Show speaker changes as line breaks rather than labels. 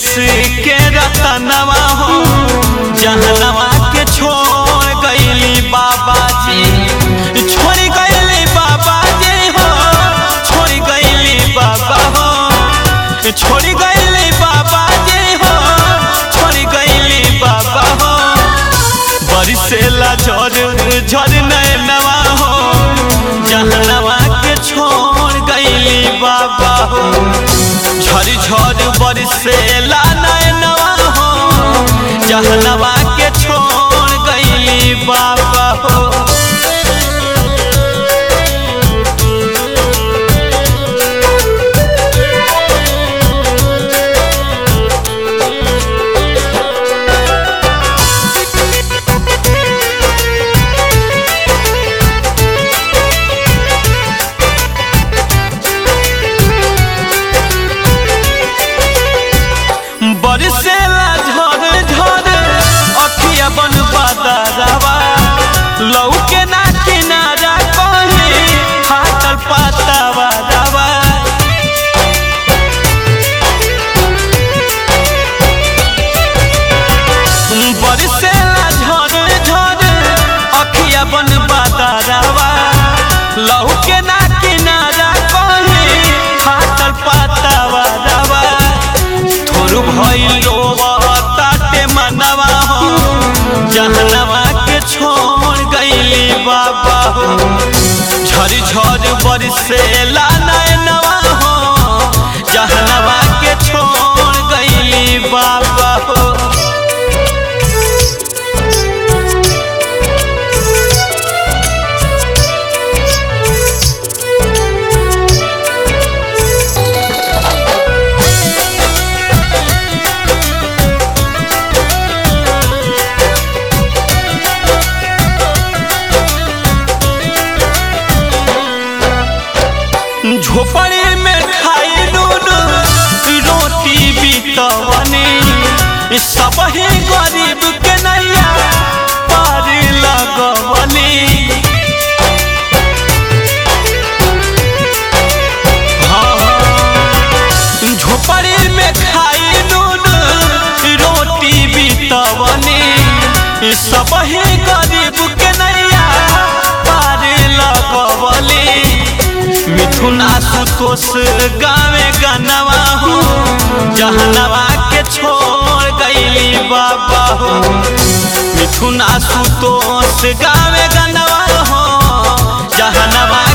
देश के रतनवा हो जहनवा के छोड़ गईली बाबा जी छोड़ गईली बाबा जी हो छोड़ गईली बाबा हो छोड़ गईली बाबा जी हो छोड़ गईली बाबा हो बरिसेला झर झर नैनवा हो जहनवा के छोड़ गईली बाबा हो झर झर बरिसेला नैनवा हो जहनवा के छोड़ गईली बाबा हो बरसेला झर झर अखिया बन बदरवा लौके ना किनारा कहीं फाटल पातावा रवा बरसेला झर झर अखिया बन बदरवा लौके ना किनारा कहीं फाटल पातावा रवा थोर भइलो ताटे मनवा हो जहनवा के छोड़ गईली बाबा हो झर झर बरसेला नैनवा हो जहनवा के छोड़ गईली बाबा हो झोपड़ी में खाई नून रोटी बितवनी सब ही गरीब के नैया पार लगवनी हाँ, झोपड़ी में खाई नून रोटी बितवनी सब ही गरीब के नैया पार लगवली मिथुन आशुतोष गावे गनवा हो जहनवा के छोड़ गईली बाबा हो मिथुन आशुतोष गावे गनवा हो जहनवा